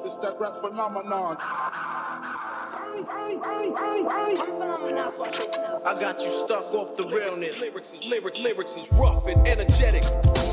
It's that rap phenomenon. I got you stuck off the realness. Lyrics is lyrics, lyrics is rough and energetic.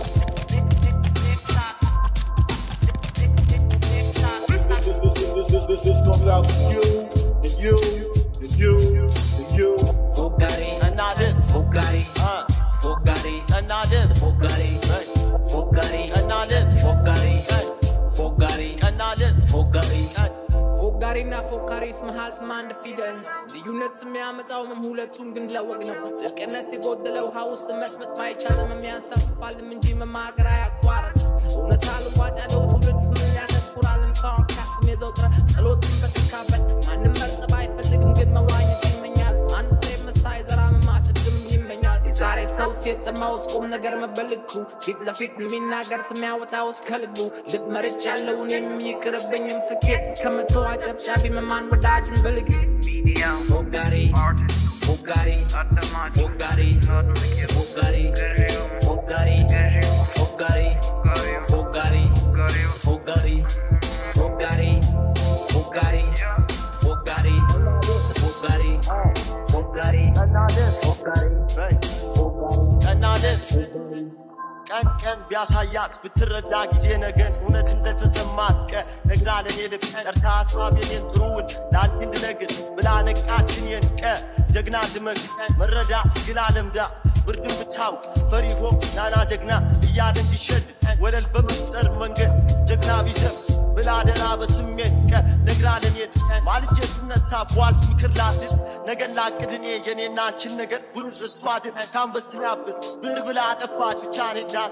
This, this, this, this, this, this, this comes out to you, and you, and you, and you. Bugatti, another, Bugatti, uh, Bugatti, another, Bugatti, Bugatti, another, Bugatti, Bugatti, another, Bugatti. ፎጋሪና ፎካሪስ መሃል ስም አንድ ፊደል ነው። ልዩነት የሚያመጣው መም ሁለቱም ግን ለወግ ነው። ጥልቅነት የጎደለ ውሃ ውስጥ መስመጥ ባይቻልም የሚያንሳፍፋልም እንጂ መማገር አያቋርጥ። እውነት አልዋጥ ያለው ትውልድ ስምን ያተኩራል። ሳርካስም የዘውትረ ጸሎትን በተካበት ማንም መርጠብ አይፈልግም ግን መዋኘት ይመኛል። አንድ ፍሬ መሳይ ዘራ መማጨድም ይመኛል። የዛሬ ሰው ሴት ጠማው ውስጥ ቁም ነገር መበልኩ ፊት ለፊት የሚናገር ስም ያወጣው እስከ ልቡ ልብ መርጭ ያለውን የሚቅርብኝም ስኬት ከመቶ አጨብጫቢ መማን ወዳጅን በልግ Bugatti, Bugatti, Bugatti, Bugatti, Bugatti, Bugatti, Bugatti, Bugatti, Bugatti, Bugatti, Bugatti, Bugatti, Bugatti, Bugatti, another. ቀን ቀን ቢያሳያት ብትረዳ ጊዜ ነገን እውነት እንደተሰማት ቀ ነግራ ለኔ ልብ ጠርታ ሀሳብ የኔን ጥሩውን ለአንድ እንድነግር ብላ ነቃችን የን ቀ ጀግና ድመግ መረዳ ግላ ለምዳ ብርድን ብታውቅ ፈሪ ሆም ናና ጀግና እያለ እንዲሸድ ወለል በመፍጠር መንገድ ጀግና ቢዘብ ብላ ደራ በስሜት ቀ ነግራ ለኔ ማልጄ ስነሳ ቧልት ምክር ላድር ነገን ላቅድ እኔ የኔና አንችን ነገር ጉድ እሷ ድን ካንበስን ያብር ብር ብላ አጠፋች ብቻ እኔ ዳስ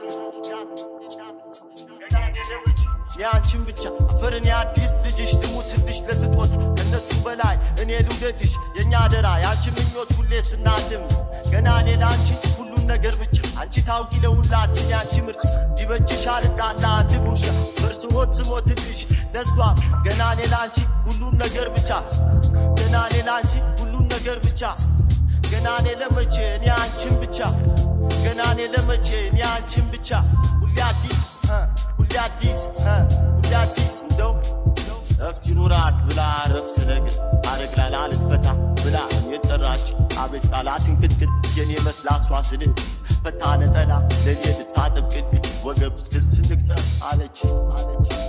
የአንቺን ብቻ አፈርን የአዲስ ልጅሽ ልሙትልሽ ለስጦት ከነሱ በላይ እኔ ልውደድሽ የእኛ አደራ የአንቺ ምኞት ሁሌ ስናልም ገና እኔ ለአንቺ ሁሉን ነገር ብቻ አንቺ ታውቂ ለሁላችን የአንቺ ምርጫ ሊበጅሽ አልጣላ አንድ ጉርሻ በርስሆት ስሞትልሽ ለሷ ገና እኔ ለአንቺ ሁሉን ነገር ብቻ ገና እኔ ለአንቺ ሁሉን ነገር ብቻ ገና እኔ ለመቼ እኔ አንቺን ብቻ ገና እኔ ለመቼ እኔ አንቺን ብቻ ሁሌ አዲስ እ ሁሌ አዲስ እ ሁሌ አዲስ እንደው ረፍት ይኑራት ብላ ረፍት ነገር አረግላላ ልትፈታ ብላ የጠራች አቤት ቃላትን ክትክት የኔ መስላ ሷስል ፈታ ነጠላ ለኔ ልታጠብቅልኝ ወገብ እስክስ ንቅጠር አለች አለች